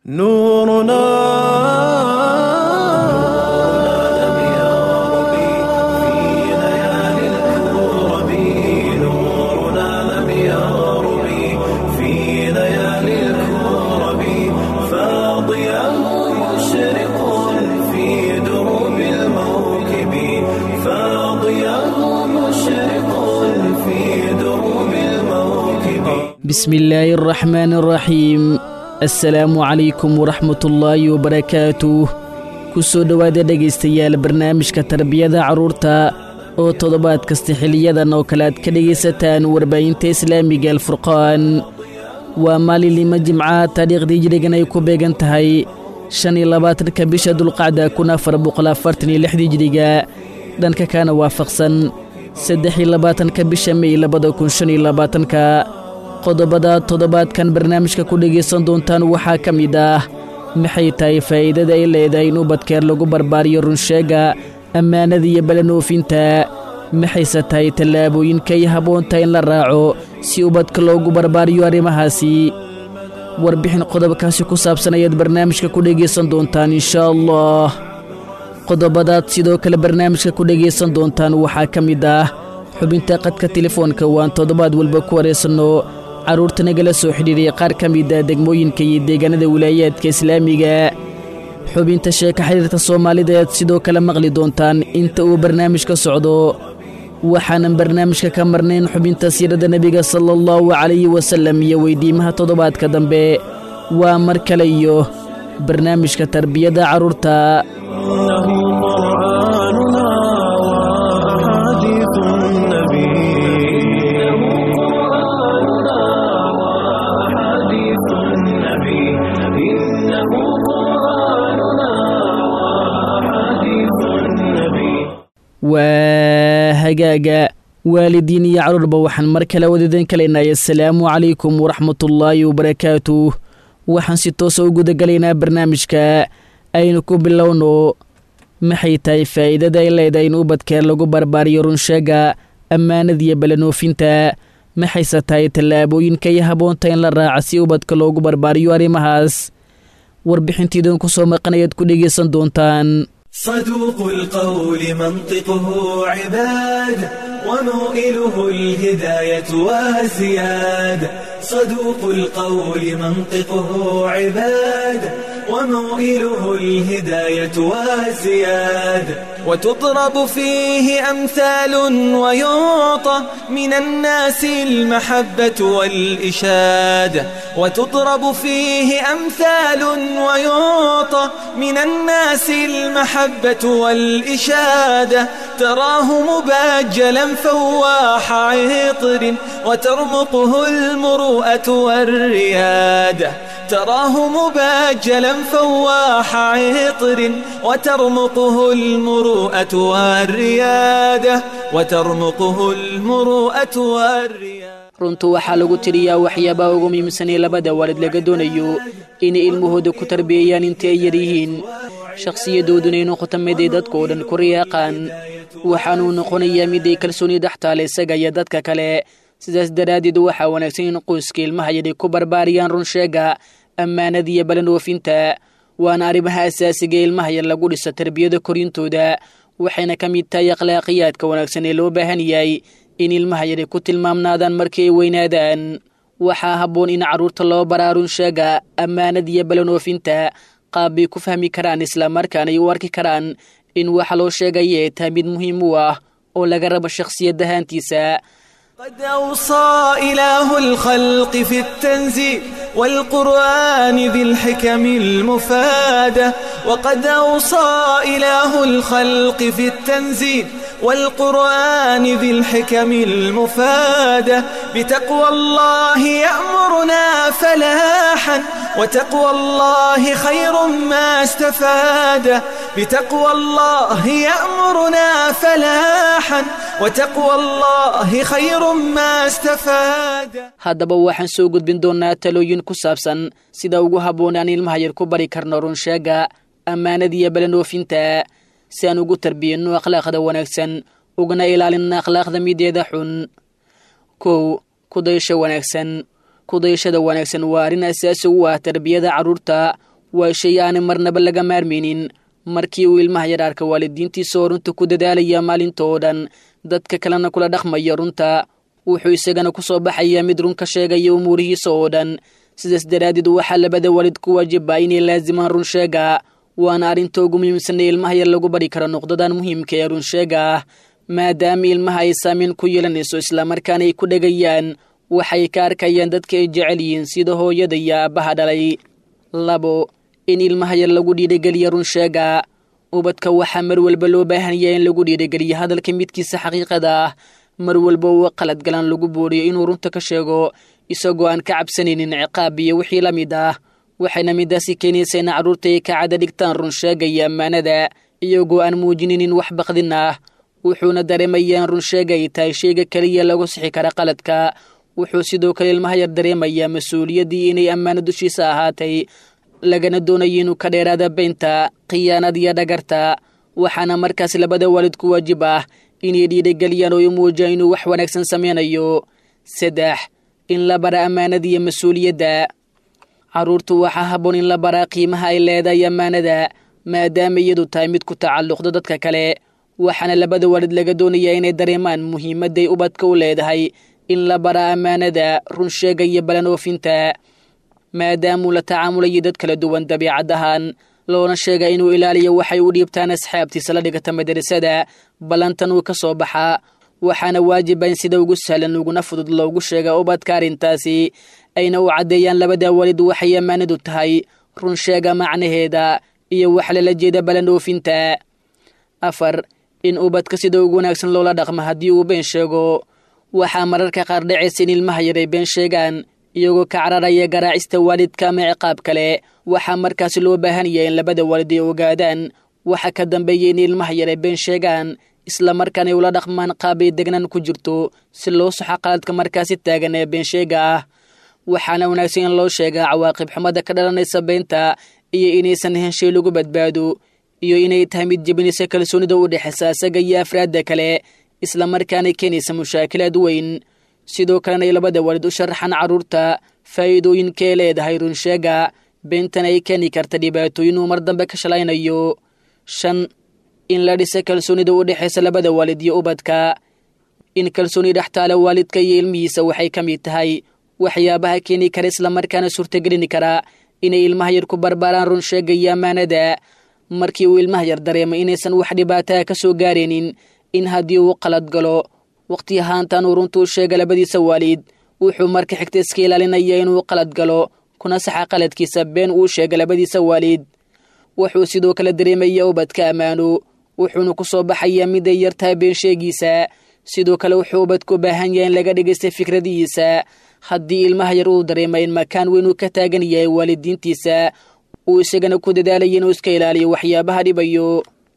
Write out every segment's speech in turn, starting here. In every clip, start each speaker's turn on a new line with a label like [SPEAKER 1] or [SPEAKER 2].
[SPEAKER 1] نورنا لم يغرب في ليالي الكرب نورنا لم يغرب في ليالي الكرب فاضيا مشرق في دروب الموكب فاضيا مشرق في دروب الموكب
[SPEAKER 2] بسم الله الرحمن الرحيم assalaamu calaykum waraxmatullaahi wabarakaatuh ku soo dhowaada dhegaystayaal barnaamijka tarbiyada carruurta oo toddobaad kasta xiliyadan oo kale aad ka dhegaysataan warbaahinta islaamiga alfurqaan waa maalinlima jimca taariikhdii jirigan ay ku beegan tahay shan iyo labaatanka bisha dulqacda kun afar boqol afartan iyo lixdii jiriga dhanka kaana waafaqsan saddex iyo labaatanka bisha mey labada kun shan iyo labaatanka qodobada toddobaadkan barnaamijka ku dhegaysan doontaan waxaa ka mid ah maxay tahay faa'iidada ay leedahay in ubadkeer lagu barbaariyo runsheega ammaanada iyo balanoofinta maxayse tahay tallaabooyinkay habboontahay in la raaco si ubadka loogu barbaariyo arrimahaasi warbixin qodobkaasi ku saabsan ayaad barnaamijka ku dhegaysan doontaan inshaa allah qodobadaad sidoo kale barnaamijka ku dhegaysan doontaan waxaa ka mid ah xubinta qadka telefoonka waan toddobaad walba ku waraysanno carruurta nagala soo xidhiiray qaar ka mid a degmooyinka iyo deegaanada wilaayaadka islaamiga xubinta sheeka xiriirta soomaalida aad sidoo kale maqli doontaan inta uu barnaamijka socdo waxaanan barnaamijka ka marnayn xubinta siirada nebiga sala allahu calayhi wasallam iyo weydiimaha toddobaadka dambe waa mar kale iyo barnaamijka tarbiyada carruurta
[SPEAKER 1] إنه قرآننا وأحاديث النبي إنه قرآننا وأحاديث النبي إنه قرآننا وأحاديث النبي
[SPEAKER 2] waa hagaaga waalidiin iyo carruurba waxaan mar kale wadadan kalaynay assalaamu calaykum waraxmatullaahi wabarakaatuh waxaan si toosa u gudagalaynaa barnaamijka aynu ku bilowno maxay tahay faa'iidada ay leedahay in ubadkeer lagu barbaariyo runsheega ammaanada iyo balanoofinta maxayse tahay tallaabooyinkay habboonta in la raaca si ubadka loogu barbaariyo arrimahaas warbixintiidan ku soo maqanayaad ku dhegaysan doontaan
[SPEAKER 1] صدوق القول منطقه عباد وموئله الهداية وزياد صدوق القول منطقه عباد وموئله الهداية وزياد وتضرب فيه أمثال ويعطى من الناس المحبة والإشادة وتضرب فيه أمثال ويعطى من الناس المحبة والإشادة تراه مباجلا فواح عطر وترمقه المروءة والريادة تراه مباجلا فواح عطر وترمقه المروءة والريادة وترمقه المروءة والريادة
[SPEAKER 2] runtu waxaa lagu tiriyaa waxyaabaha ugu muhiimsanee labada waalid laga doonayo inay ilmahooda ku tarbiyeeyaan inta ay yaryihiin shakhsiyadooduna ay noqoto mid ay dadka oo dhan ku riyaaqaan waxaanuu noqonayaa mid ay kalsooni dhextaale isaga iyo dadka kale sidaas daraaddeed waxaa wanaagsan in qoyska ilmaha yadhay ku barbaariyaan runsheega ammaanada iyo balanoofinta waana arrimaha asaasiga ilmaha yar lagu dhiso tarbiyada korintooda waxayna ka mid tahay akhlaaqiyaadka wanaagsan ee loo baahan yahay in ilmaha yadhay ku tilmaamnaadaan markii ay weynaadaan waxaa habboon in carruurta loo baraa runsheega ammaanada iyo balanoofinta qaab bay ku fahmi karaan islamarkaana ay u arki karaan in waxa loo sheegaya ay tahay mid muhiim u ah oo laga rabo shakhsiyadahaantiisa
[SPEAKER 1] قد أوصى إله الخلق في التنزيل والقرآن ذي الحكم المفادة وقد أوصى إله الخلق في التنزيل والقرآن ذي الحكم المفادة بتقوى الله يأمرنا فلاحا وتقوى الله خير ما استفاد بتقوى الله يأمرنا فلاحا وتقوى الله خير ما استفاد
[SPEAKER 2] haddaba waxaan soo gudbin doonnaa talooyin ku saabsan sida ugu habboonaan ilmaha yar ku bari karno runsheega ammaanada iyo balanoofinta si aan ugu tarbiyinno akhlaaqda wanaagsan ugana ilaalinna akhlaaqda mideeda xun kow kudayasho wanaagsan kudayashada wanaagsan waa arrin asaasi u ah tarbiyada carruurta waa shay aanay marnaba laga maarmaynin markii uu ilmaha yar arka waalidiintiisa oo runta ku dadaalaya maalinta oo dhan dadka kalena kula dhaqmaya runta wuxuu isagana ku soo baxayaa mid run ka sheegaya umuurihiisa oo dhan sidaas daraaddeed waxaa labada waalid ku waajibaa inay laasimaan runsheega waana arrinta ugu muhiimsan ee ilmaha yar lagu bari karo noqdadan muhiimka ee runsheega ah maadaama ilmaha ay saamayn ku yeelanayso islamarkaana ay ku dhegayaan waxay ka arkayaan dadka ay jecel yihiin sida hooyada iyo aabbaha dhalay labo in ilmaha yar lagu dhiirigeliya runsheega ubadka waxaa mar walba loo baahanyaa in lagu dhiirigeliyo hadalka midkiisa xaqiiqada ah mar walba uu qalad galan lagu booriyo inuu runta ka sheego isagoo aan ka cabsanaynin ciqaab iyo wixii la mid ah waxayna midaasi keenaysa in carruurta ay ka cada dhigtaan runsheega iyo ammaanada iyagoo aan muujininin wax baqdin ah wuxuuna dareemayaa in runsheega ay tahay shayga keliya lagu sixi kara qaladka wuxuu sidoo kale ilmaha yar dareemayaa mas-uuliyaddii inay ammaano dushiisa ahaatay lagana doonayo inuu ka dheeraada beynta khiyaanad iyo dhagarta waxaana markaas labada waalid ku waajib ah inay dhiirigeliyaan oo i muujiyaan inuu wax wanaagsan sameynayo saddex in la bara ammaanada iyo mas-uuliyadda carruurtu waxaa habboon in la baraa qiimaha ay leedahay ammaanada maadaama iyadu tahay mid ku tacalluqdo dadka kale waxaana labada waalid laga doonayaa inay dareemaan muhiimadday ubadka u leedahay in la baraa ammaanada runsheega iyo balan oofinta maadaamuu la tacaamulayo dad kala duwan dabiicad ahaan loona sheega inuu ilaaliyo waxay u dhiibtaan asxaabtiisa la dhigata madrasada ballantan uu ka soo baxaa waxaana waajiba in sida ugu sahlan uguna fudud loogu sheega ubadka arrintaasi ayna u caddeeyaan labada waalid waxay ammaanadu tahay runsheega macnaheeda iyo wax lala jeeda balan oofinta afar in ubadka sida ugu wanaagsan loola dhaqmo haddii uu been sheego waxaa mararka qaar dhacaysa in ilmaha yaray been sheegaan iyagoo ka cararaya garaacista waalidka ama ciqaab kale waxaa markaasi loo baahan yahay in labada waalid ay ogaadaan waxa ka dambeeya in ilmaha yaray been sheegaan islamarkaana ay ula dhaqmaan qaab ay degnan ku jirto si loo soxo qaladka markaasi taagan ee been sheega ah waxaana wanaagsan in loo sheegaa cawaaqib xumada ka dhalanaysa beenta iyo inaysan ahayn shay lagu badbaado iyo inay tahay mid jebinaysa kalsoonida u dhexaysa asaga iyo afraadda kale islamarkaana keenaysa mushaakilaad weyn sidoo kalena ay labada waalid u sharaxaan carruurta faa'iidooyinkae leedahay runsheega beentana ay keeni karta dhibaatooyin uu mar dambe ka shalaynayo shan in la dhisa kalsoonida u dhexaysa labada waalid iyo ubadka in kalsooni dhextaala waalidka iyo ilmihiisa waxay ka mid tahay waxyaabaha keeni kara islamarkaana suurtagelin kara inay ilmaha yar ku barbaaraan runsheega iyo ammaanada markii uu ilmaha yar dareemay inaysan wax dhibaataa ka soo gaaraynin in haddii uu qalad galo wakhti ahaantan uu runtuu sheega labadiisa waalid wuxuu marka xigta iska ilaalinaya inuu qalad galo kuna saxa qaladkiisa been uu sheega labadiisa waalid wuxuu sidoo kale dareemaya ubadka ammaano wuxuuna ku soo baxayaa mid ay yartahay been sheegiisa sidoo kale wuxuu ubadku u baahan yahay in laga dhegaysta fikradihiisa haddii ilmaha yar uu dareema in makaan weyn uu ka taagan yahay waalidiintiisa uu isagana ku dadaalaya inuu iska ilaaliyo waxyaabaha dhibayo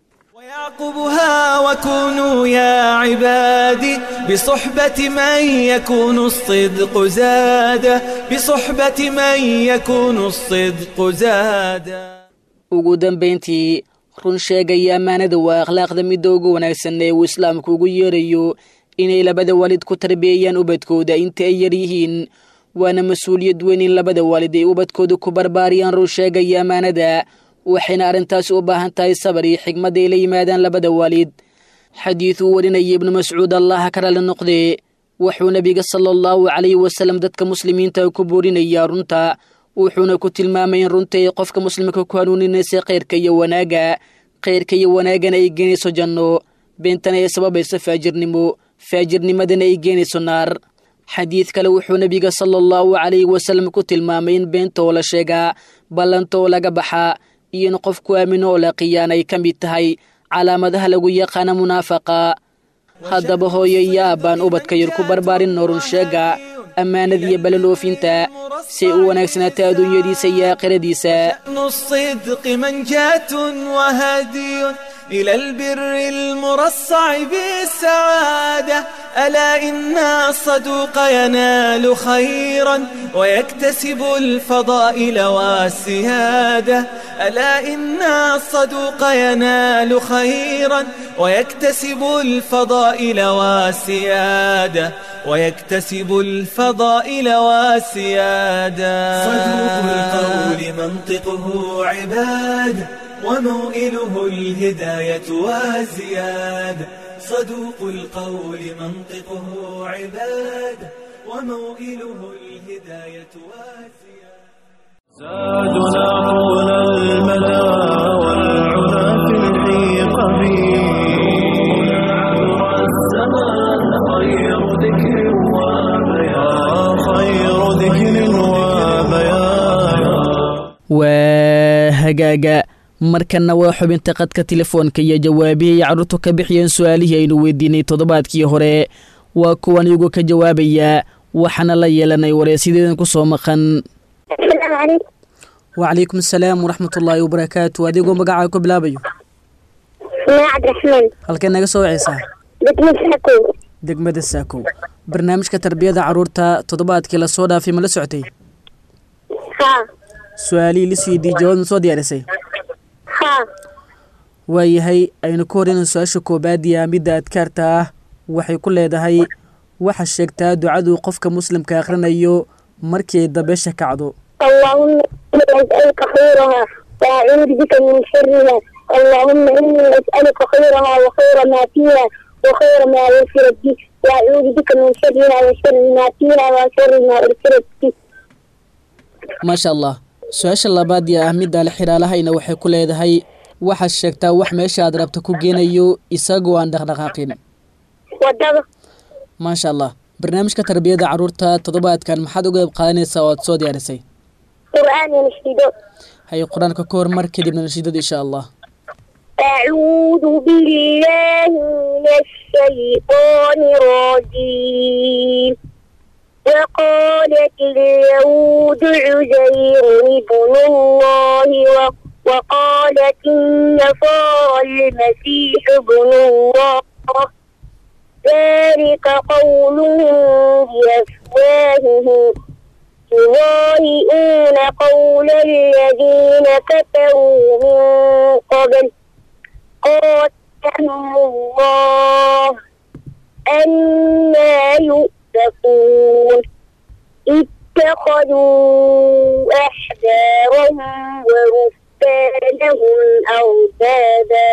[SPEAKER 1] ويعقبها وكونوا يا عبادي بصحبة من يكون الصدق زادا بصحبة من يكون الصدق زادا
[SPEAKER 2] ugu dambayntii run sheegaya ammaanada waa akhlaaqda midda ugu wanaagsan ee uu islaamku ugu yeerayo inay labada waalid ku tarbiyeeyaan ubadkooda inta ay yar yihiin waana mas-uuliyad weyn in labada waalid ay ubadkooda ku barbaariyaan run sheegaya ammaanada waxayna arrintaasi u baahan tahay sabar iyo xigmad ay la yimaadaan labada waalid xadiiduu warinaya ibnu mascuud allaha ka rali noqdee wuxuu nebiga sala allahu calayhi wasalam dadka muslimiinta ku boorinayaa runta wuxuuna ku tilmaamay in runta ay qofka muslimka ku hanuuninaysa khayrka iyo wanaagga khayrka iyo wanaagana ay geenayso janno beentana ay sababayso faajirnimo faajirnimadana ay geenayso naar xadiid kale wuxuu nebiga sala allahu calayhi wasalam ku tilmaamay in beenta oo la sheegaa ballanta oo laga baxaa iyo in qofku aamino oo la qiyaan ay ka mid tahay calaamadaha lagu yaqaana munaafaqa haddaba hooyo iyo aabbaan ubadka yar ku barbaarin noorun sheega ammaanadiiyo balaloofinta si ay u wanaagsanaato adduunyadiisa iyo aakhiradiisa
[SPEAKER 1] شأن الصدق منجاة وهدي إلى البر المرصع بالسعادة ألا إن الصدوق ينال خيرا ويكتسب الفضائل والسيادة ألا إن الصدوق ينال خيرا ويكتسب الفضائل والسيادة ويكتسب الفضائل والسيادة صدوق القول منطقه عباد وموئله الهداية والزيادة صدوق القول منطقه عباد وموئله الهداية والزيادة
[SPEAKER 3] زادنا طول المدى والعلا في الحيق عبر الزمان خير ذكر وبيان خير ذكر وبيان
[SPEAKER 2] waa hagaaga markanna waa xubinta qadka telefoonka iyo jawaabihii ay carruurtu ka bixiyeen su-aalihii aynu weydiinay toddobaadkii hore waa kuwan iyagu ka jawaabaya waxaana la yeelanay wareysideedan ku soo maqan
[SPEAKER 4] السلام عليكم
[SPEAKER 2] wacalaykum asalaam waraxmatullaahi wabarakaatu adigoo magacaa ku bilaabayo
[SPEAKER 4] اسمي عبد الرحمن
[SPEAKER 2] halkee naga soo waceysaa
[SPEAKER 4] بدمي ساكو
[SPEAKER 2] degmada saakow barnaamijka tarbiyada carruurta toddobaadkii lasoo dhaafay ma la socotay
[SPEAKER 4] ها
[SPEAKER 2] su-aalihii lisweydiiyey jawaab ma soo diyaarisay
[SPEAKER 4] ها
[SPEAKER 2] waayahay aynu ka horeyna su-aasha koobaad iyo midda adkaarta ah waxay ku leedahay waxa sheegtaa ducaduu qofka muslimka akhrinayo markii ay dabeesha kacdo
[SPEAKER 4] اللهم إني أسألك خيرها وأعوذ بك من شرها اللهم إني أسألك خيرها وخير ما فيها وخير ما أرسلت به وأعوذ بك من شرها وشر ما فيها وشر ما أرسلت به
[SPEAKER 2] maasha allah su-aasha labaad iyo ah midda le xidhaalahayna waxay ku leedahay waxaad sheegtaa wax meesha aad rabta ku geenayo isagoo aan dhaqdhaqaaqin
[SPEAKER 4] ودغ
[SPEAKER 2] maasha allah barnaamijka tarbiyada carruurta toddobaadkan maxaad uga qayb qaadanaysaa oo aad soo diyaarisay
[SPEAKER 4] قرآن ينشده
[SPEAKER 2] hay qur-aanka ka hormar kadibna nashiidada insha allah
[SPEAKER 4] أعوذ بالله من الشيطان الرجيم وقالت اليهود عزير ابن الله و- وقالت النصارى المسيح ابن الله ذلك قولهم بأفواههم يضاهئون قول الذين كفروا من قبل قاتلهم الله أنا يؤفكون اتخذوا أحبارهم ورهبانهم أربابا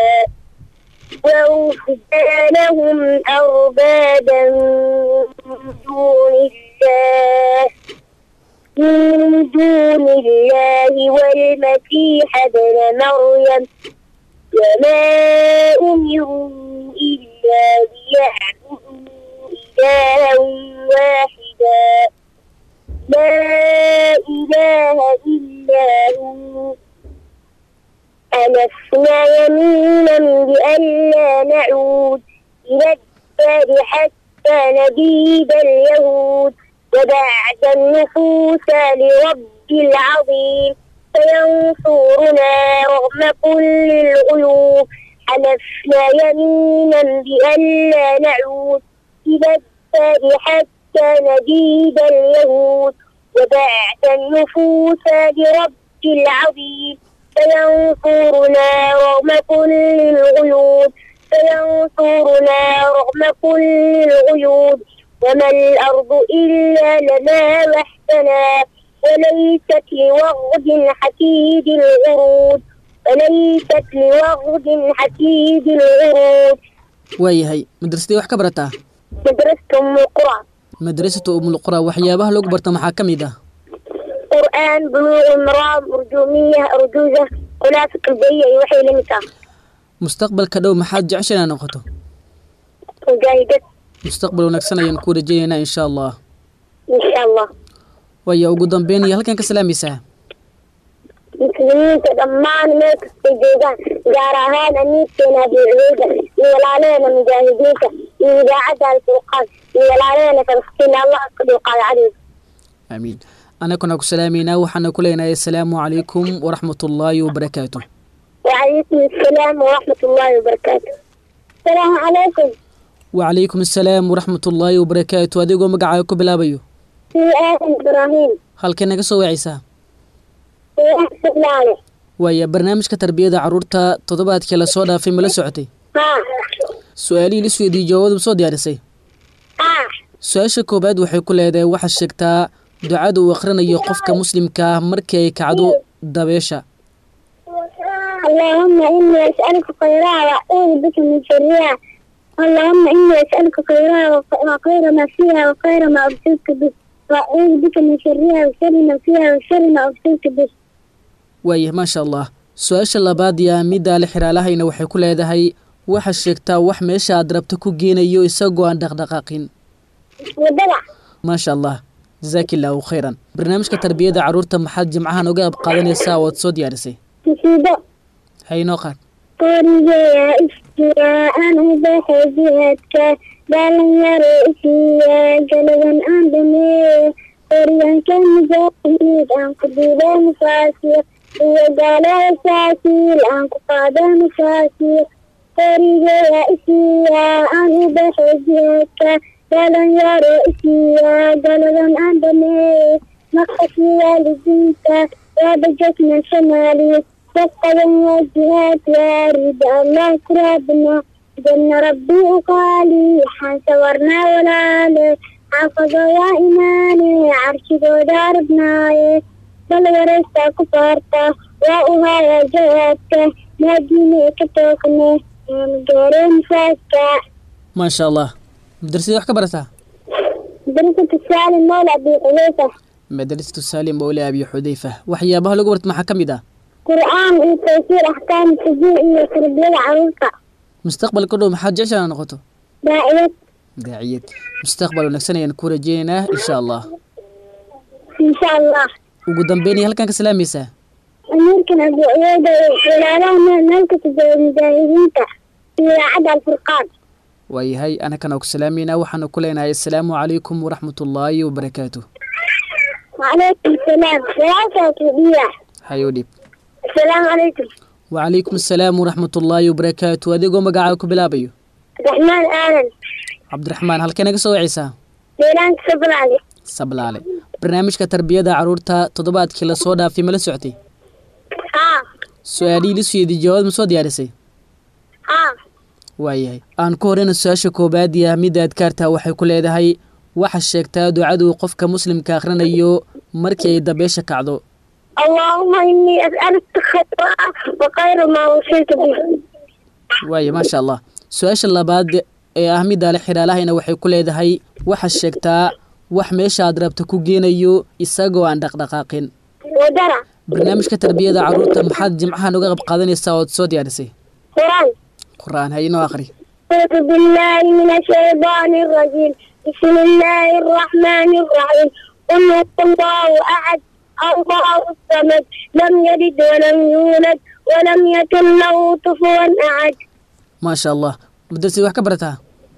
[SPEAKER 4] ورهبانهم أربابا من دون الله من دون الله والمسيح ابن مريم وما أمروا إلا ليعبدوا إلها واحدا لا إله إلا هو ألفنا يمينا بألا نعود إلى الدار حتى نبيد اليهود وبعد النفوس لرب العظيم فينصرنا رغم كل الغيوب حلفنا يمينا بألا نعود إلى الدار حتى نبيد اليهود وبعد النفوس لرب العظيم فينصرنا رغم كل الغيوب فينصرنا رغم كل الغيوب وما الأرض إلا لنا وحدنا وليست لوغد حسيد الغرود وليست لوغد حسيد الغرود
[SPEAKER 2] waayahay madrasadii wax ka barataa
[SPEAKER 4] مدرسة أم القرى
[SPEAKER 2] madrasatu umulqura waxyaabaha lagu barta maxaa ka mid ah
[SPEAKER 4] قرآن بلوغ المرام أرجومية أرجوزة خلاصة البيئة وحي لمكة
[SPEAKER 2] mustaqbalka dhow maxaad jecesha inaad noqoto
[SPEAKER 4] مجاهدة
[SPEAKER 2] mustaqbal wanaagsan ayaan ku rajaynaynaa insha allah
[SPEAKER 4] إن شاء الله
[SPEAKER 2] waaya ugu dambeyn iyo halkan ka salaamaysaa
[SPEAKER 4] muslimiinta dhammaan meel kastay joogaan gaar ahaan amiirkeena abiicudeyda iyo walaalaheena mujaahidiinta iyo idaacadda alfurqaan iyo walaalaheena falastiin allah ka dulqaada cadowga
[SPEAKER 2] aamiin anaguna ku salaamaynaa waxaana ku leenahay assalaamu calaykum waraxmatullaahi wabarakaatu
[SPEAKER 4] وعليكم السلام ورحمة الله وبركاته السلام عليكم
[SPEAKER 2] wacalaykum assalaam waraxmatullaahi wabarakaatu adigoo magacaaga ku bilaabayo
[SPEAKER 4] في آدم إبراهيم
[SPEAKER 2] halkee naga soo wacaysaa
[SPEAKER 4] في أحسن لالي
[SPEAKER 2] waaya barnaamijka tarbiyada carruurta toddobaadkii lasoo dhaafay ma la socotay
[SPEAKER 4] ها
[SPEAKER 2] su-aalihii la isweydiiyey jawaabadu ma soo diyaarisay
[SPEAKER 4] ها
[SPEAKER 2] su-aasha koowaad waxay ku leedahay waxaa sheegtaa ducada uu akhrinayo qofka muslimka ah markii ay kacdo dabeesha
[SPEAKER 4] اللهم إني أسألك خيرها وأعوذ بك من شرها اللهم إني أسألك خيرها وخ- وخير ما فيها وخير ما أرسلت به وأعوذ بك من شرها وشر ما فيها وشر ما أرسلت به
[SPEAKER 2] waaya maasha allah su-aasha labaad yaa middaa la xiraalahayna waxay ku leedahay waxaa sheegtaa wax meesha aad rabto ku geenayo isagoo aan dhaqdhaqaaqin
[SPEAKER 4] ودلع
[SPEAKER 2] maasha allah jasaaki illaahu khayran barnaamijka tarbiyada carruurta maxaad jimcahan uga qayb qaadanaysaa ood soo diyaarisay
[SPEAKER 4] مصيبة
[SPEAKER 2] haynoo qaad
[SPEAKER 4] قرية إشتياء بحجيتك دالن يرئيسية قلبا أندمي قريا كان مجاهد أن قبيلة مفاسير هي قال أساسي أن قادة مفاسير قرية إشتياء بحجيتك دالن يرئيسية قلبا أندمي نقصي والديك وبجتنا شمالي فقد الجهات يا رد الله كربنا جن ربي وقالي حنصورنا ولا لي حافظ يا إيماني عرش داربنا بل ورثت كفرت وأوها يا جهاتك ناديني كتوكني من غير مساكة
[SPEAKER 2] maasha allah madrasadii wax ka barataa
[SPEAKER 4] درست السالم مولى أبي حذيفة
[SPEAKER 2] madrasatu saalim mawle abi xudayfa waxyaabaha lagu barta maxaa ka mid ah
[SPEAKER 4] قرآن وتفسير أحكام التجويع وتربية عروسة
[SPEAKER 2] mustaqbalka dhow maxaad jeceshaa inaad noqoto
[SPEAKER 4] داعية
[SPEAKER 2] daaciyad mustaqbal wanaagsan ayaan ku rajeynaynaa insha allah
[SPEAKER 4] إن شاء الله
[SPEAKER 2] ugu dambeyn iyo halkan ka salaamaysaa
[SPEAKER 4] أميركن أبو عيادة ولالا ملكة المجاهدين في عدا الفرقان
[SPEAKER 2] waayahay anakana ku salaameynaa waxaanu ku leenahay assalaamu calaykum waraxmatullaahi wabarakaatu
[SPEAKER 4] وعليكم السلام ثلاثة كبيرة
[SPEAKER 2] hayoo dhib
[SPEAKER 4] السلام عليكم
[SPEAKER 2] wacalaykum assalaam waraxmatullaahi wabarakaatu adigoo magacaaga ku bilaabayo
[SPEAKER 4] الرحمن آلن
[SPEAKER 2] cabdiraxmaan halkee naga soo wacaysaa
[SPEAKER 4] ليلان صبر علي
[SPEAKER 2] sablaale barnaamijka tarbiyada carruurta toddobaadkii lasoo dhaafay ma la socotay
[SPEAKER 4] ها
[SPEAKER 2] su-aalihii la suyeydiy jawaab ma soo diyaarisay
[SPEAKER 4] ها
[SPEAKER 2] waayahay aan ku horeyna su-aasha koobaad iyo ahmidda adkaarta waxay ku leedahay waxa sheegtaa ducadu qofka muslimka akhrinayo markii ay dabeesha kacdo
[SPEAKER 4] اللهم إني أسألك خيرها وخير ما وصلت به
[SPEAKER 2] waaye maasha allah su-aasha labaad ee ah midda le xidhaalahayna waxay ku leedahay waxa sheegtaa wax meesha aad rabta ku geenayo isagoo aan dhaqdhaqaaqin
[SPEAKER 4] ودرع
[SPEAKER 2] barnaamijka tarbiyada carruurta maxaad jimcahan uga qayb qaadanaysaa ood soo diyaarisay
[SPEAKER 4] قرآن
[SPEAKER 2] qur-aan haynoo akhri
[SPEAKER 4] أعوذ بالله من الشيطان الرجيم بسم الله الرحمن الرحيم قل هو الله أحد الله الصمد لم يلد ولم يولد ولم يكن له كفوا أحد
[SPEAKER 2] maasha allah madrasadii wax ka barataa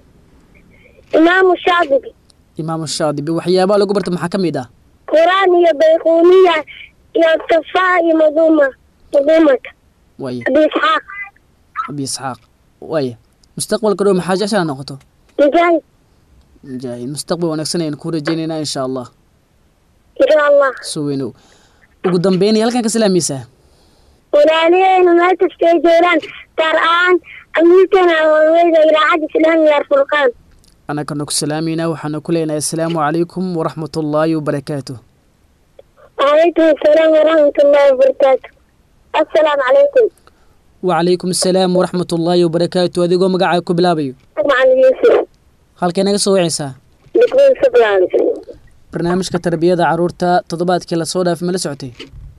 [SPEAKER 4] إمام الشاطبي
[SPEAKER 2] imaamu shaadibi waxyaabaha lagu barta maxaa ka mid ah
[SPEAKER 4] قرآن يا بيقونية يا صفاء مظومة مظومة
[SPEAKER 2] waaye
[SPEAKER 4] أبي إسحاق
[SPEAKER 2] abi isxaaq waaye mustaqbalka dhow maxaa jeceshaa noqoto
[SPEAKER 4] مجاهد
[SPEAKER 2] mujaahid mustaqbal wanaagsan ayaan ku rajeynaynaa insha allah
[SPEAKER 4] إن شاء الله
[SPEAKER 2] soo weynow ugu dambeynaya halkan ka salaamaysaa
[SPEAKER 4] ولالين ما تستيجيران قرآن أمريكنا والويدة إلى عهد الإسلام يا الفرقان
[SPEAKER 2] annagana ku salaameynaa waxaana ku leenahay assalaamu calaykum waraxmatullaahi wabarakaatu
[SPEAKER 4] وعليكم السلام ورحمة الله وبركاته السلام عليكم
[SPEAKER 2] wacalaykum assalaam waraxmatullaahi wabarakaatu adigoo magacaaga ku bilaabayo
[SPEAKER 4] مع يوسف
[SPEAKER 2] halkee naga soo wacaysaa
[SPEAKER 4] بكون سبلان
[SPEAKER 2] barnaamijka tarbiyada carruurta toddobaadkii lasoo dhaafay ma la socotay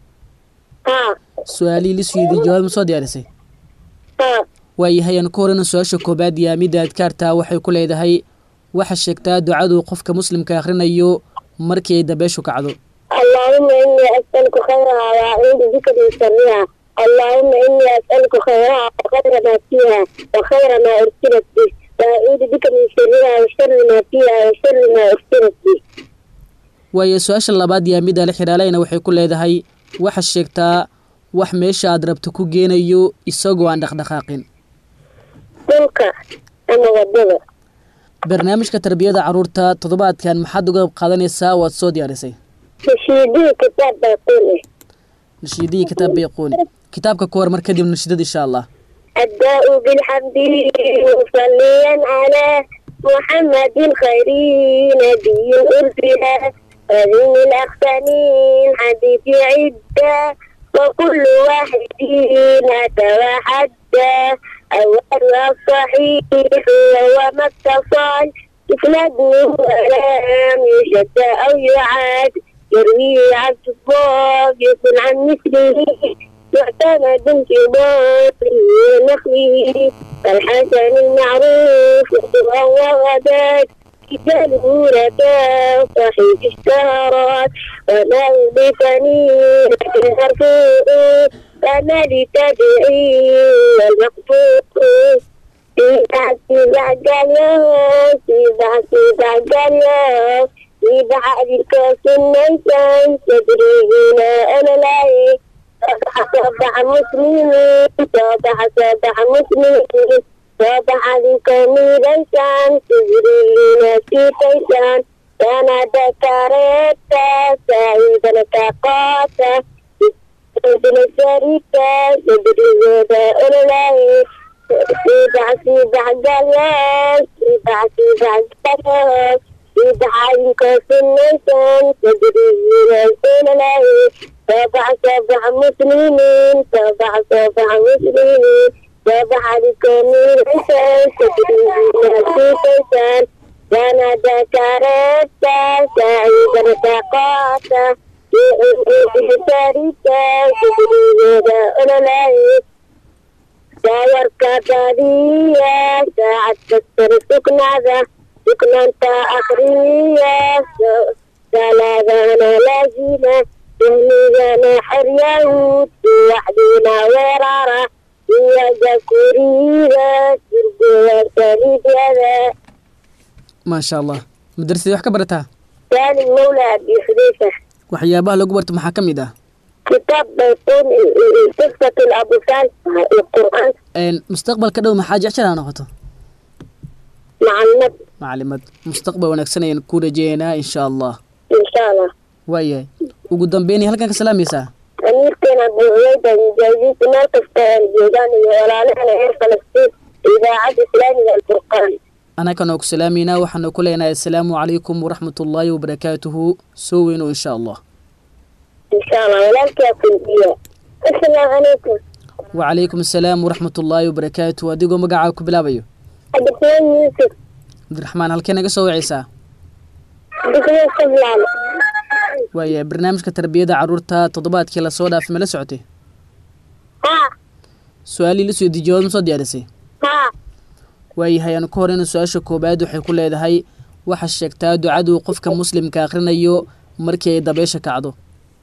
[SPEAKER 4] ها
[SPEAKER 2] su-aalihii la suyeydiy jawaab ma soo diyaarisay
[SPEAKER 4] ها
[SPEAKER 2] waayahay aan ku horeyna su-aasha koobaad iyo midda adkaarta waxay ku leedahay waxa sheegtaa ducadu qofka muslimka akhrinayo markii ay dabeeshu kacdo
[SPEAKER 4] اللهم إني أسألك خيرها وأعوذ بك من شرها اللهم إني أسألك خيرها وخير ما فيها وخير ما أرسلت به وأعوذ بك من شرها وشر ما فيها وشر ما أرسلت به
[SPEAKER 2] waayo su-aasha labaad iyo midda la xidhaalayna waxay ku leedahay waxa sheegtaa wax meesha aad rabto ku geenayo isagoo aan dhaqdhaqaaqin
[SPEAKER 4] dhulka ama wadada
[SPEAKER 2] barnaamijka tarbiyada caruurta toddobaadkan maxaad uga qayb qaadanaysaa waad soo diyaarisay
[SPEAKER 4] nashiidii kitaab bayquuni
[SPEAKER 2] nashiidihii kitaab bayquuni kitaabka ku hormar kadib nashiidada insha allah
[SPEAKER 4] الداء بالحمد مصليا على محمد خير نبي أرسل هذه الأقسامين حديث عدة وكل واحد نتوحدى أولها الصحيح وهو ما اتصل إسناده لم يشد أو يعاد يرويه عن الصفاق يكون عن مثله معتمد انتظار نخله فالحسن المعروف وهو غدات كتابه ركاب صحيح اشتهرت وما يضيفني لكن مرفوع فما لتدعي والمقطوع في بحث بعد اليوم في بحث بعد اليوم في بعد الكاس النيسان تدري هنا أنا لايك صبح صبح مسلمين صبح صبح مسلمين صبح ذكر ليسان تجري لنا في كيسان كان ذكرت سعيد التقاطة ابن الشركة تدري هذا أولئك سبع سبع جلال سبع سبع جلال سبع ينكس النيسان تدري هنا أولئك سبع سبع مسلمين سبع سبع مسلمين سبع لكم الحسن تدريبنا في كيسان كان ذكرت سعيدا تقاتا في شركة تدريبنا أولئك سيركب بادية ساعة تكسر سكنة ذا سكنة انت أخرية ثلاثة لازمة تهمينا حر يهود وحدنا ورارة هي ذكورية تربية تريد هذا
[SPEAKER 2] maasha allah madrasadii wax ka barataa
[SPEAKER 4] كان المولى أبي حذيفة
[SPEAKER 2] waxyaabaha lagu barto maxaa ka mid ah
[SPEAKER 4] كتاب بيكون قصة الأبو صالح القرآن
[SPEAKER 2] Een, mustaqbalka dhow maxaa jeceshaa noqoto
[SPEAKER 4] مع النبي
[SPEAKER 2] macalimad mustaqbal wanaagsan ayaan ku rajeeynaa insha allah
[SPEAKER 4] إن شاء الله
[SPEAKER 2] waayahay ugu dambeynay halkan ka salaamaysaa
[SPEAKER 4] أميرتنا أبو عبيدة مجاهدين مركز الجيران ولا غير فلسطين إذاعة إسلامية الفرقان
[SPEAKER 2] anakan oo ku salaamaynaa waxaanu ku leenahay assalaamu calaykum waraxmatullaahi wabarakaatuhu soo weyno insha allah
[SPEAKER 4] إن شاء الله ولك يكون فيها السلام عليكم
[SPEAKER 2] wacalaykum assalaam waraxmatullaahi wabarakaatuhu adigoo magacaa ku bilaabayo
[SPEAKER 4] الدكتور يوسف
[SPEAKER 2] cabdiraxmaan halkee naga soo wacaysaa
[SPEAKER 4] الدكتور سبلان
[SPEAKER 2] waayahay barnaamijka tarbiyada caruurta toddobaadkii lasoo dhaafay ma la socotay
[SPEAKER 4] ها
[SPEAKER 2] su-aalii la soo dijiyood ma soo diyaarisay
[SPEAKER 4] ها
[SPEAKER 2] waayahay aanu ka horeyna su-aasha koobaad waxay ku leedahay waxaa sheegtaa ducaduu qofka muslimka akhrinayo markii ay dabeesha kacdo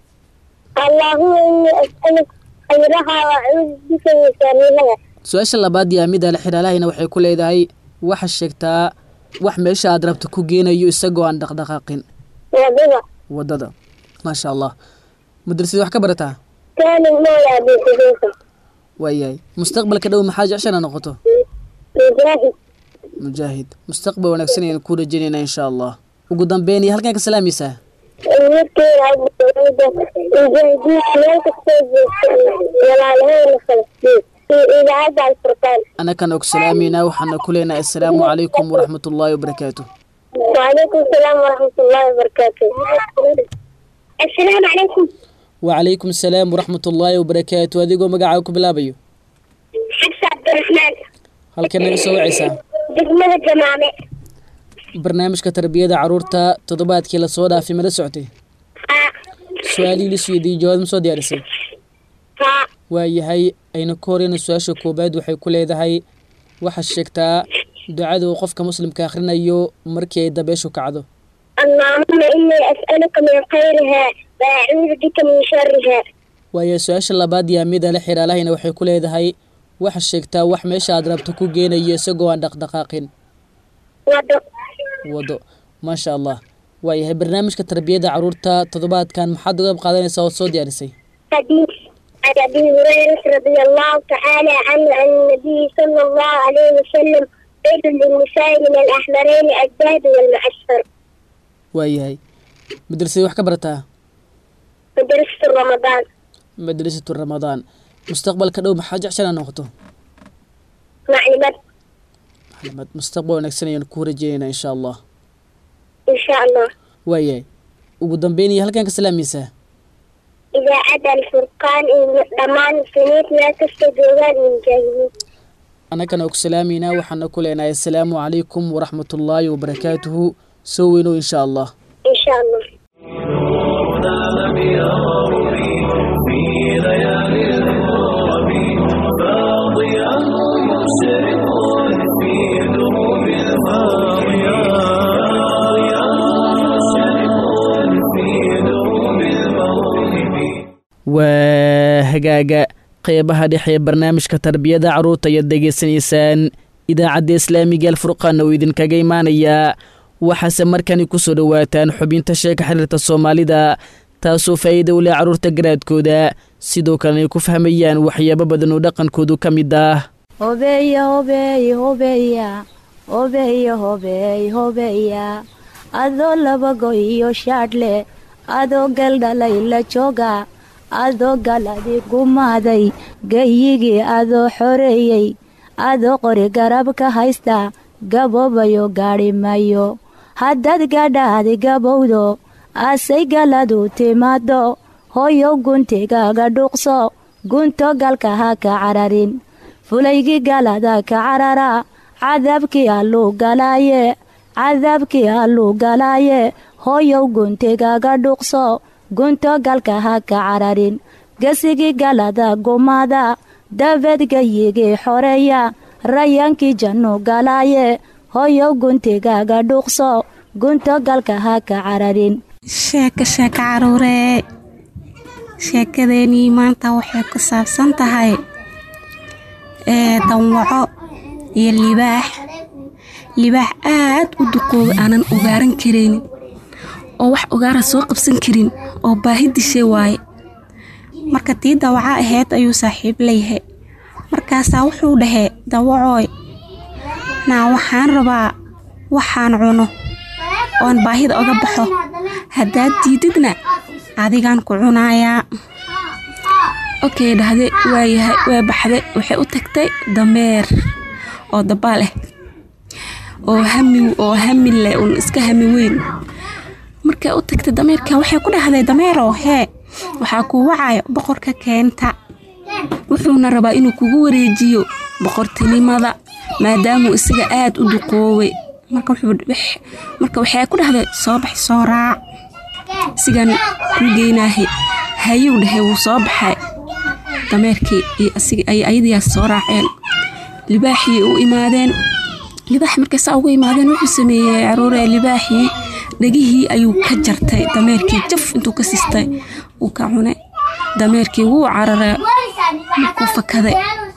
[SPEAKER 4] اللهم إني أسألك خيرها وأعوذ بك من شرها
[SPEAKER 2] su-aasha labaad iyo amida la xidhaalahayna waxay ku leedahay waxaa sheegtaa wax meesha aad rabto ku geenayo isagoo aan dhaqdhaqaaqin
[SPEAKER 4] وبضع
[SPEAKER 2] waddada maasha allah madrasadii wax ka barataa
[SPEAKER 4] كان المولى أبي حذيفة
[SPEAKER 2] waayahay mustaqbalka dhow maxaa jecshana noqoto
[SPEAKER 4] مجاهد
[SPEAKER 2] mujaahid mustaqbal wanaagsan ayaan ku rajaynaynaa insha allah ugu dambeyn iyo halkan ka salaamaysaa
[SPEAKER 4] أميرتنا أبو عبيدة مجاهدين مركز ولا غير فلسطين في إذاعة الفرقان
[SPEAKER 2] anakan og salaamayna waxaana ku leenahay assalaamu calaykum waraxmatullaahi wabarakaatu
[SPEAKER 4] وعليكم السلام ورحمة الله وبركاته السلام عليكم
[SPEAKER 2] wacalaykum assalaam waraxmatullaahi wabarakaatu adigoo magacaa ku bilaabayo
[SPEAKER 4] حفصة عبد الرحمن
[SPEAKER 2] halkee naga soo wacaysaa
[SPEAKER 4] دقمة الجمامة
[SPEAKER 2] barnaamijka tarbiyada caruurta toddobaadkii lasoo dhaafay ma la socotay
[SPEAKER 4] ها
[SPEAKER 2] su-aalii la siiyey jawaab ma soo diyaarisay
[SPEAKER 4] ها
[SPEAKER 2] waayahay ayna ka horeyna su-aasha koobaad waxay ku leedahay waxaa sheegtaa ducada uu qofka muslimka akhrinayo markii ay dabeeshu kacdo
[SPEAKER 4] اللهم إني أسألك من خيرها وأعوذ بك من شرها
[SPEAKER 2] waayahay su-aasha labaad iyo amida la xidhaalahayna waxay ku leedahay waxaa sheegtaa wax meesha aad rabto ku geenayo isagoo aan dhaqdhaqaaqin
[SPEAKER 4] وضع
[SPEAKER 2] wado maasha allah waayahay barnaamijka tarbiyada caruurta toddobaadkan maxaad uga qayb qaadanaysaa oo soo diyaarisay
[SPEAKER 4] حديث عن أبي هريرة رضي الله تعالى عنه عن النبي صلى الله عليه وسلم زيد للنساء من الأحمرين الذهب والمعسفر
[SPEAKER 2] waayahay madrasadii wax ka barataa
[SPEAKER 4] مدرسة رمضان
[SPEAKER 2] madrasatu ramadaan mustaqbalka dhow maxaa jeceshanaa noqoto
[SPEAKER 4] معلمات
[SPEAKER 2] maxamed mustaqbal wanaagsan ayaan ku rajeynaynaa insha allah
[SPEAKER 4] إن شاء الله
[SPEAKER 2] waayahay ugu dambeyn iyo halkan ka salaamaysaa
[SPEAKER 4] إذا أتى الفرقان ضمان سنين لا تستجوبان من جاهلين
[SPEAKER 2] annagana ku salaameynaa waxaana ku leenahay asalaamu calaykum waraxmatullaahi wabarakaatuhu soo weynow insha allah
[SPEAKER 4] إن شاء الله
[SPEAKER 3] لم يغرني في ليالي الغرب فاضيا مشرق في دروب الفاضية فاضيا مشرق في دروب المغرب
[SPEAKER 2] waa hagaaga qeybaha dhexe ee barnaamijka tarbiyada carruurta ayaad degeysanaysaan idaacadda islaamiga alfurqaana uu idinkaga imaanayaa waxaase markani ku soo dhowaataan xubinta sheeka xiriirta soomaalida taasoo faa'iida u leh carruurta garaadkooda sidoo kalena ay ku fahmayaan waxyaabo badan oo dhaqankoodu ka mid ah
[SPEAKER 5] hobeya hobeey hobeya hobeya hobeey hobeya adoo laba goy iyo shaadhle adoo galdhalay la jooga adoo galadi gumaaday gayigii adoo xoreeyey adoo qori garab ka haysta gaboobayo gaadhi mayo haddaad gadhaadi gabowdo asay galadu timaado hoyow guntigaaga dhuuqso gunto galka ha ka cararin fulaygii galada ka carara cadaabkii alluu galaaye cadaabkii alluu galaaye hoyow guntigaaga dhuuqso gunto galka ha ka cararin gesigii galada gumaada dabeed gayigii xoreeya rayaankii jannu galaaye hoyow guntigaaga dhuuqso gunto galka ha ka cararin
[SPEAKER 6] sheeko sheeko caruuree sheekadeenii maanta waxay ku saabsan tahay ee danwaco iyo libaax libaax aad u duqooba aanan ogaaran karaynin oo wax ogaara soo qabsan karin oo baahi dishay waaye marka tii dawaca ahayd ayuu saaxiib leeyahay markaasaa wuxuu dhahee dawacooy naa waxaan rabaa waxaan cuno oon baahida oga baxo haddaad diididna adigaan ku cunayaa okey dhahde waayahay waa baxday waxay u tagtay dameer oo dabaal ah oo hami oo hami leh uun iska hami weyn markay u tagtay dameerka waxay ku dhahday dameerow hee waxaa kuu wacayo boqorka keenta wuxuuna rabaa inuu kugu wareejiyo boqortinimada maadaamuu isaga aad u duqooway marka marka waxay ku dhahday soo bax soo raac sigan kuu geynaahe hayuu dhahay wuu soo baxay dameerkii iyo ay ayadiyaas soo raaceen libaaxii u imaadeen libaax markay saa ugu imaadeen wuxuu sameeyey caruuree libaaxii dhegihii ayuu ka jartay dameerkii jaf intuu ka sistay uu ka cunay dameerkii wuu carare markuu fakaday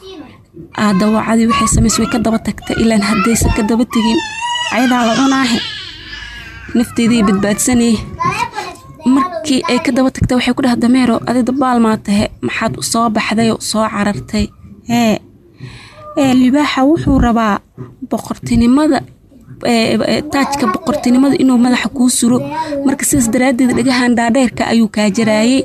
[SPEAKER 6] dawacadii waxay samays way ka daba tagtay ilaan haddaysan ka daba tegin ayadaa la cunaahe nafteedii badbaadsanay markii ay ka daba tagtay waxay ku dhaha dameero adi dabaal maa tahe maxaad soo baxday soo carartay ee ee libaaxa wuxuu rabaa boqortinimada taajka boqortinimada inuu madaxa kuu suro marka sidaas daraaddeed dhagahan dhaadheerka ayuu kaa jaraayey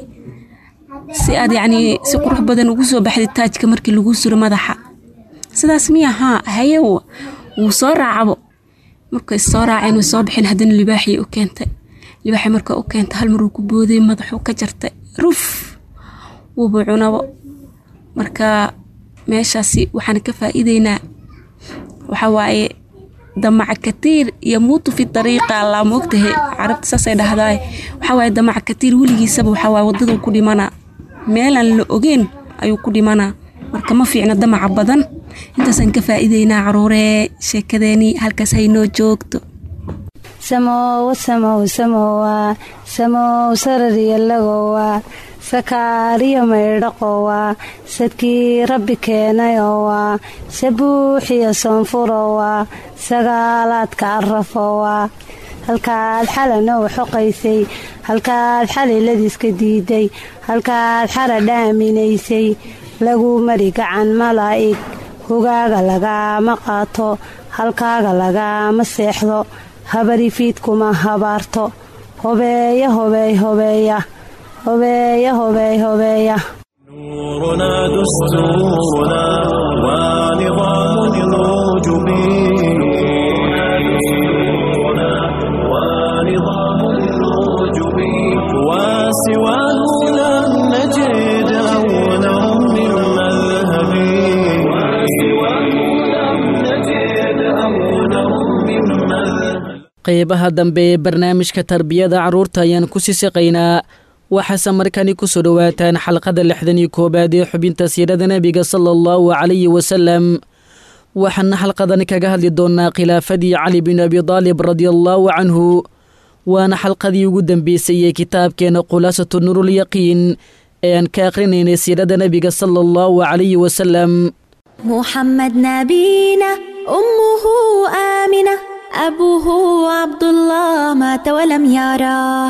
[SPEAKER 6] si aad yacnii si qurux badan ugu soo baxday taajka markii lagu suro madaxa sidaas miya haa haye wuu soo raacabo markay soo raaceen way soo baxeen haddana libaaxii u keentay libaaxii marka u keentay hal maruu ku booday madaxuu ka jartay ruf wuuba cunabo marka meeshaasi waxaan ka faa'iideynaa waxaa waaye damaca katiir iyo muutu fi dariiqa allaa moogtahay carabta saasay dhahdaay waxaa waaye damaca katiir weligiisaba waxaa waaye waddaduu ku dhimanaa meelaan la ogeyn ayuu ku dhimanaa marka ma fiicna damaca badan intaasaan ka faa'iideynaa caruuree sheekadeenii halkaas haynoo joogto
[SPEAKER 5] samowa samow samowa samow sarariyalagowa sakaariyo maydhaqowa sadkii rabbi keenayowa sabuuxiyo soonfurowa sagaalaadka arafowa halkaad xalana u xoqaysay halkaad xaliladiiska diiday halkaad xara dhaaminaysay lagu mari gacan malaa'ig hogaaga lagaama qaato halkaaga lagaama seexdo habari fiidkuma habaarto hobeeya hobeey hobeeya hobeeya hobeey hobeeya
[SPEAKER 3] نورنا دستورنا ونظام الوجب دستورنا ونظام الوجب وسواه لم نجد أولا من مذهب وسواه لم نجد أولا من مذهب
[SPEAKER 2] qaybaha dambe ee barnaamijka tarbiyada carruurta ayaan ku sii siqaynaa waxaase markani ku soo dhowaataan xalqada lixdan iyo koowaad ee xubinta siirada nebiga sala allahu calayhi wasalam waxaana xalqadani kaga hadli doonaa khilaafadii cali bin abi daalib radiallaahu canhu waana xalqadii ugu dambeysay ee kitaabkeena khulaasatu nuurulyaqiin ee aan ka akhrinaynay siirada nebiga sala allahu calayhi wasalam
[SPEAKER 7] محمد نبينا أمه آمنة أبوه عبد الله مات ولم يراه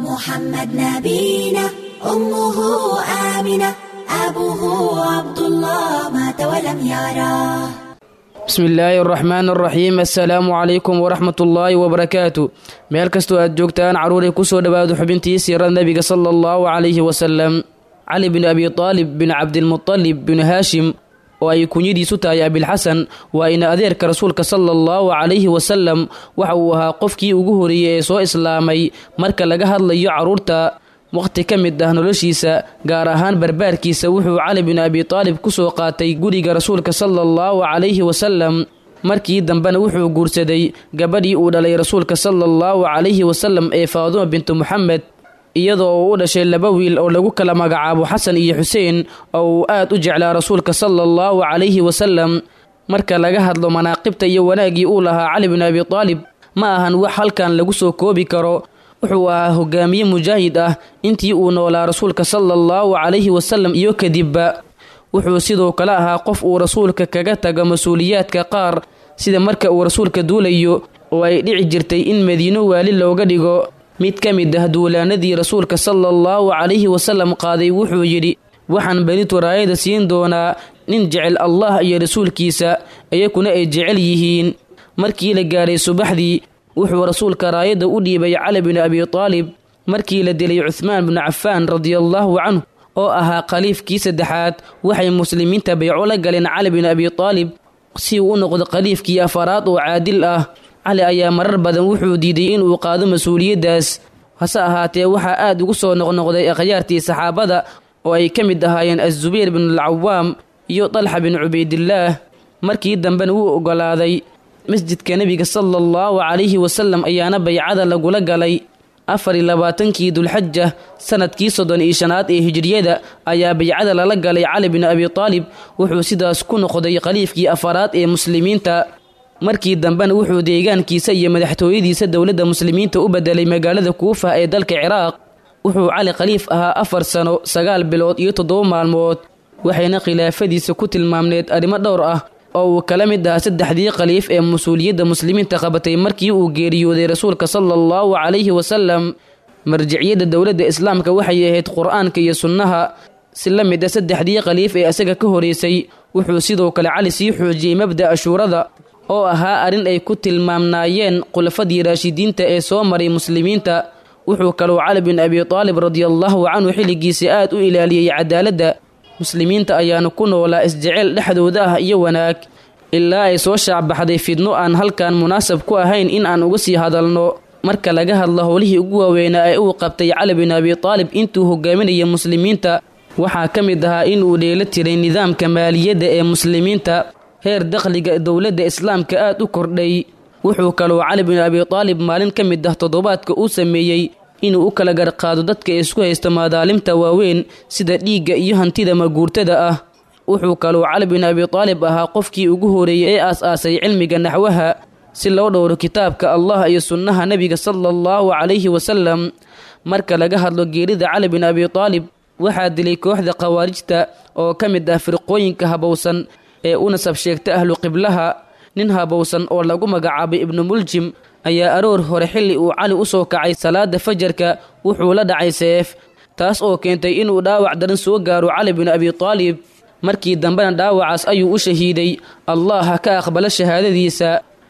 [SPEAKER 7] محمد نبينا أمه آمنة أبوه عبد الله مات ولم يراه
[SPEAKER 2] bismi illaahi araxmaan araxiim assalaamu calaykum waraxmat ullaahi wabarakaatu meel kastoo aad joogtaan carruuray kusoo dhowaado xubintii siirada nebiga sala allahu calayhi wasalam cali bin abi taalib bin cabdilmutalib bin haashim oo ay kunyadiisu tahay abilxasan waa ina adeerka rasuulka sala allahu calayhi wasalam waxa uu ahaa qofkii ugu horeeyey ee soo islaamay marka laga hadlayo carruurta wakhti ka mid ah noloshiisa gaar ahaan barbaarkiisa wuxuu cali bin abi taalib ku soo qaatay guriga rasuulka sala allahu calayhi wasalam markii dambena wuxuu guursaday gabadhii uu dhalay rasuulka sala allahu calayhi wasalam ee faaduma bintu moxamed iyadoo uu u dhashay laba wiil oo lagu kala magacaabo xasan iyo xuseen oo uu aad u jeclaa rasuulka sala allahu calayhi wasalam marka laga hadlo manaaqibta iyo wanaaggii uu lahaa cali bin abi taalib ma ahan wax halkan lagu soo koobi karo wuxuu ahaa hogaamiye mujaahid ah intii uu noolaa rasuulka sala allahu calayhi wasalam iyo kadibba wuxuu sidoo kale ahaa qof uu rasuulka kaga tago mas-uuliyaadka qaar sida marka uu rasuulka duulayo oo ay dhici jirtay in madiino waali looga dhigo mid ka mid ah duulaanadii rasuulka sala allahu calayhi wasalam qaaday wuxuu yidhi waxaan benitu raayada siin doonaa nin jecel allah iyo rasuulkiisa iyakuna ay jecel yihiin markii la gaaray subaxdii wuxuu rasuulka raayadda u dhiibay cali bin abi taalib markii la dilay cuhmaan binu cafaan radiallaahu canhu oo ahaa khaliifkii saddexaad waxay muslimiinta bayco la galeen cali bin abi taalib si uu u noqdo khaliifkii afaraad oo caadil ah cali ayaa marar badan wuxuu diiday inuu qaado mas-uuliyaddaas hase ahaatee waxaa aad ugu soo noqnoqday akhyaartii saxaabada oo ay ka mid ahaayeen azubayr binulcawaam iyo dalxa bin cubaydillaah markii dambena wuu oggolaaday masjidka nebiga sala allahu calayhi wasalam ayaana baycada lagula galay afar iyo labaatankii dulxaja sanadkii soddon iyo shanaad ee hijriyada ayaa baycada lala galay cali bin abi taalib wuxuu sidaas ku noqday khaliifkii afaraad ee muslimiinta markii dambena wuxuu deegaankiisa iyo madaxtooyadiisa dowladda muslimiinta u bedelay magaalada kuufa ee dalka ciraaq wuxuu cali khaliif ahaa afar sano sagaal bilood iyo toddoba maalmood waxayna khilaafadiisa ku tilmaamneed arrimo dhowr ah oo uu kala mid ahaa saddexdii khaliif ee mas-uuliyadda muslimiinta qabatay markii uu geeriyooday rasuulka sala allahu calayhi wasalam marjiciyadda dowladda islaamka waxay ahayd qur-aanka iyo sunnaha si la mid a saddexdii khaliif ee isaga ka horeysay wuxuu sidoo kale cali sii xoojiyey mabda'a shuurada oo ahaa arrin ay ku tilmaamnaayeen khulafadii raashidiinta ee soo maray muslimiinta wuxuu kaloo cali bin abi taalib radiallaahu canhu xilligiisa aad u ilaaliyey cadaaladda muslimiinta ayaana ku noolaa isjeceyl dhexdooda ah iyo wanaag ilaa ay soo shaacbaxday fidno aan halkan munaasab ku ahayn in aan uga sii hadalno marka laga hadlo howlihii ugu waaweynaa ee uu qabtay cali bin abi taalib intuu hogaaminaya muslimiinta waxaa ka mid ahaa inuu dheelo tiray nidaamka maaliyadda ee muslimiinta heer dakhliga dowladda islaamka aad u kordhay wuxuu kaloo cali bin abi taalib maalin ka mid ah toddobaadka uu sameeyey inuu u kala garqaado dadka isku haysta madaalimta waaweyn sida dhiigga iyo hantida maguurtada ah wuxuu kaloo cali bin abi taalib ahaa qofkii ugu horeeyey ee aas-aasay cilmiga naxwaha si loo dhowro kitaabka allah iyo sunnaha nebiga sala allahu calayhi wasalam marka laga hadlo geerida cali bin abi taalib waxaa dilay kooxda khawaarijta oo ka mid ah firqooyinka habowsan ee u nasab sheegta ahlu qiblaha nin habowsan oo lagu magacaabay ibnu muljim ayaa aroor hore xilli uu cali u soo kacay salaada fajarka wuxuu la dhacay seef taas oo keentay inuu dhaawac daran soo gaaro cali bin abi taalib markii dambena dhaawacaas ayuu u shahiiday allah ha ka aqbalo shahaadadiisa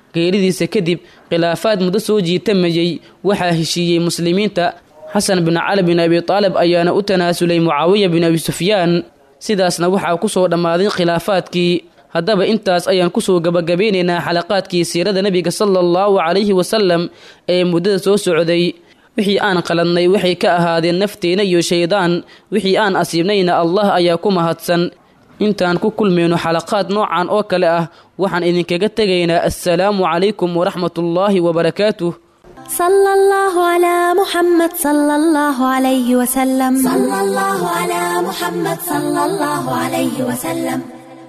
[SPEAKER 2] geeridiisa kadib khilaafaad muddo soo jiitamayey waxaa heshiiyey muslimiinta xasan bin cali bin abi taalib ayaana u tanaasulay mucaawiya bin abi sufyaan sidaasna waxaa ku soo dhammaaday khilaafaadkii haddaba intaas ayaan kusoo gabagabeynaynaa xalaqaadkii siirada nebiga sala allahu calayhi wasalam ee muddada soo socday wixii aan qaladnay waxay ka ahaadeen nafteena iyo shaydaan wixii aan asiibnayna allah ayaa ku mahadsan intaan ku kulmayno xalaqaad noocan oo kale ah waxaan idinkaga tegaynaa assalaamu calaykum waraxmatullaahi wabarakaatuh
[SPEAKER 7] صلى الله على محمد صلى الله عليه وسلم صلى الله على محمد صلى الله عليه وسلم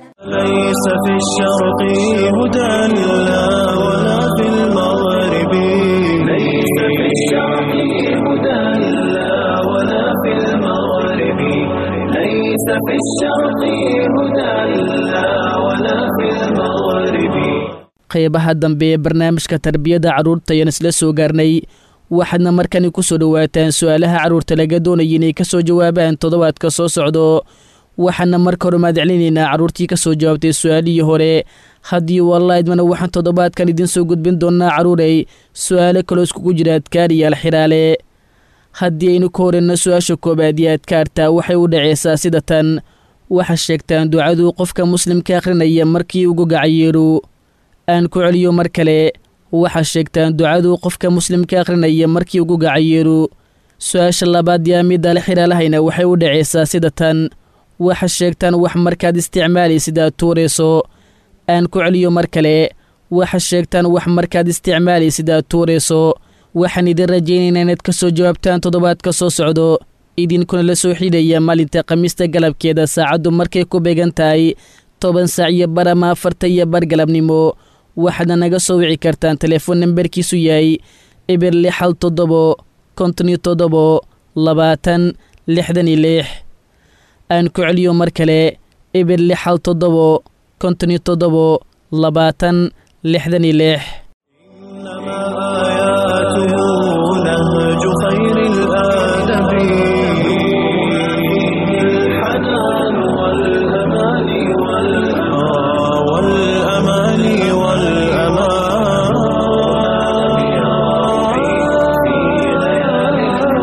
[SPEAKER 3] ليس في الشرق هدى لا ولا في المغرب ليس في الشرق هدى لا ولا في المغرب ليس في الشرق هدى لا ولا في المغرب
[SPEAKER 2] qaybaha dambe ee barnaamijka tarbiyadda carruurta ayaan isla soo gaarnay waxaadna markani ku soo dhowaataan su-aalaha carruurta laga doonaya inay ka soo jawaabaan toddobaadka soo socdo waxaana marka hore mahadcelinaynaa carruurtii ka soo jawaabtay su-aalihii hore haddii wallaidmana waxaan toddobaadkan idiin soo gudbin doonnaa carruurey su-aalo kaloo iskugu jira adkaar iyo alxiraale haddii aynu ka horeyno su-aasha koobaad iyo adkaarta waxay u dhaceysaa sida tan waxaa sheegtaan ducaduu qofka muslimka akhrinaya markii ugu gacayeeru aan ku celiyo mar kale waxaa sheegtaan ducaduu qofka muslimka akhrinaya markii ugu gacayeeru su-aasha labaad yaa midda alxiraalahayna waxay u dhaceysaa sida tan waxa sheegtaan wax markaad isticmaalaysid aad tuurayso aan ku celiyo mar kale waxa sheegtaan wax markaad isticmaalaysid aad tuurayso waxaan idin rajaynaynaa inaad ka soo jawaabtaan toddobaadka soo socdo idinkuna la soo xidhaya maalinta khamiista galabkeeda saacaddu markay ku beegan tahay toban saac iyo bar ama afarta iyo bar galabnimo waxaadna naga soo wici kartaan telefoon nambarkiisu yahay eber lix hal toddobo konton iyo toddobo labaatan lixdan iyo lix aan ku celiyo mar kale eber lix hal toddobo konton iyo toddobo labaatan lixdan iyo lix
[SPEAKER 3] إنما آياته نهج خير الآدب الحنان والأمان والأمان والأمان والأمان يا ربي في ليالي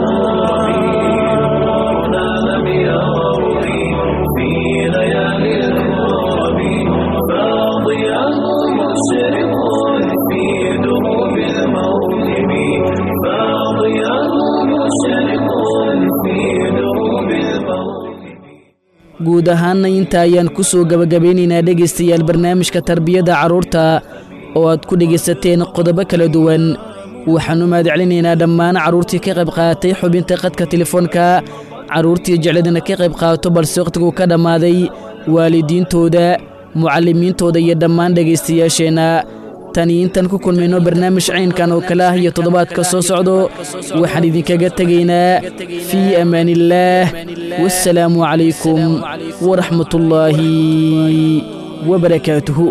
[SPEAKER 3] الكرب نعلم يا ربي في ليالي الكرب فاضياه مشرق في دروب الموكب فاضياه مشرق في دروب الموكب
[SPEAKER 2] guud ahaanna inta ayaan ku soo gabagabeynaynaa dhegaystayaal barnaamijka tarbiyadda carruurta oo aad ku dhegaysateen qodobo kala duwan waxaannu mahadcelinaynaa dhammaan carruurtii ka qayb qaadatay xubinta qadka telefoonka carruurtii jecladina ka qayb qaato balse wakhtigu ka dhammaaday waalidiintooda mucallimiintooda iyo dhammaan dhegaystayaasheenna tan iyo intaan ku kulmayno barnaamij caynkan oo kale ah iyo toddobaadka soo socdo waxaan idinkaga tegaynaa fii amaaniillaah wassalaamu calaykum waraxmatullaahi wabarakaatuhu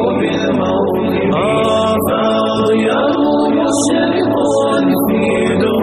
[SPEAKER 3] فاضياه مشرق في دروب